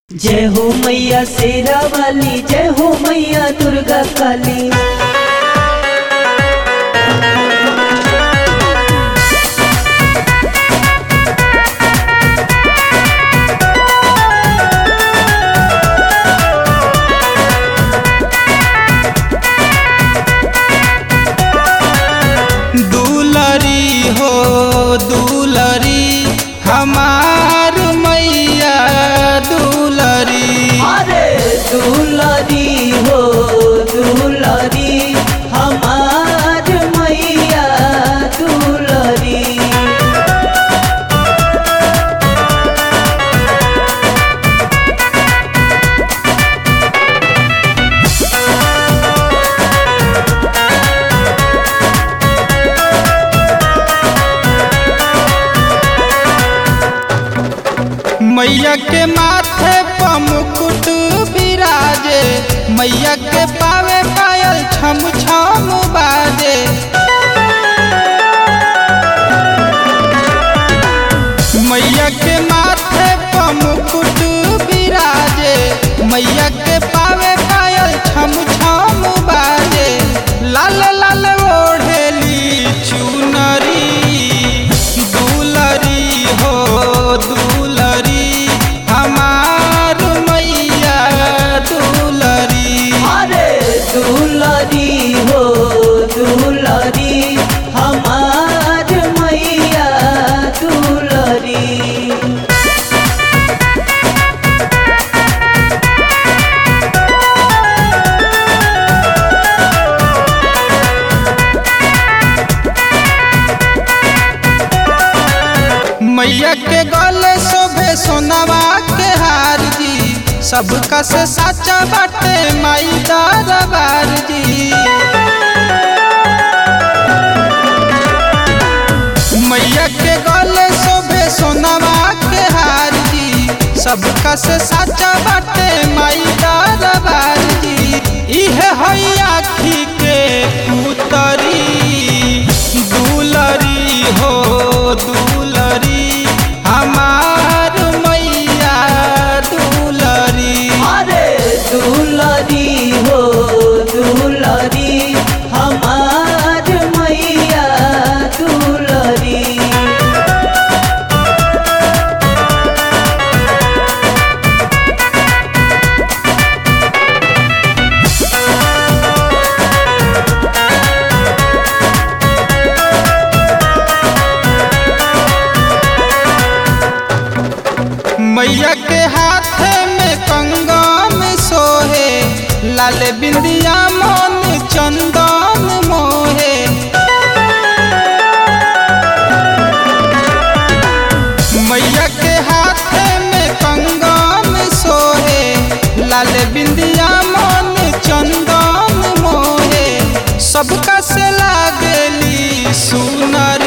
जय हो मैया शेरा वाली जय हो मैया दुर्गा काली दुलरी हो दुलरी हमार मैया दुलरी अरे दुलरी हो दुलरी हमार मैया दुलरी मैया के माथे पर मुकुट बिराजे मैया के पावे पायल छम छम बाजे मैया के माथे पर मुकुट बिराजे मैया के पावे पायल छम छम बाजे लाल लाल ओढ़ेली चुनरी दुलरी हो दुलरी हमार मैया दुलरी अरे दुलरी हो दुलरी हमार मैया दुलरी मैया के गले शोभे सोनावा के हार जी सबका से साचा बाटे माई दरबार जी मैया के गले शोभे सोनावा के हार जी सबका से साचा बाटे माई दरबार जी इहे है आखी के उतरी दुलरी हो दुलरी हमार मैया दुलरी अरे दुलरी हो दुलरी हमार मैया दुलरी मैया के हाथ में कंगन सोहे लाल बिंदिया मन चंदन मोहे मैया के हाथ में कंगन सोहे लाल बिंदिया मन चंदन मोहे सबका से लागली सुनर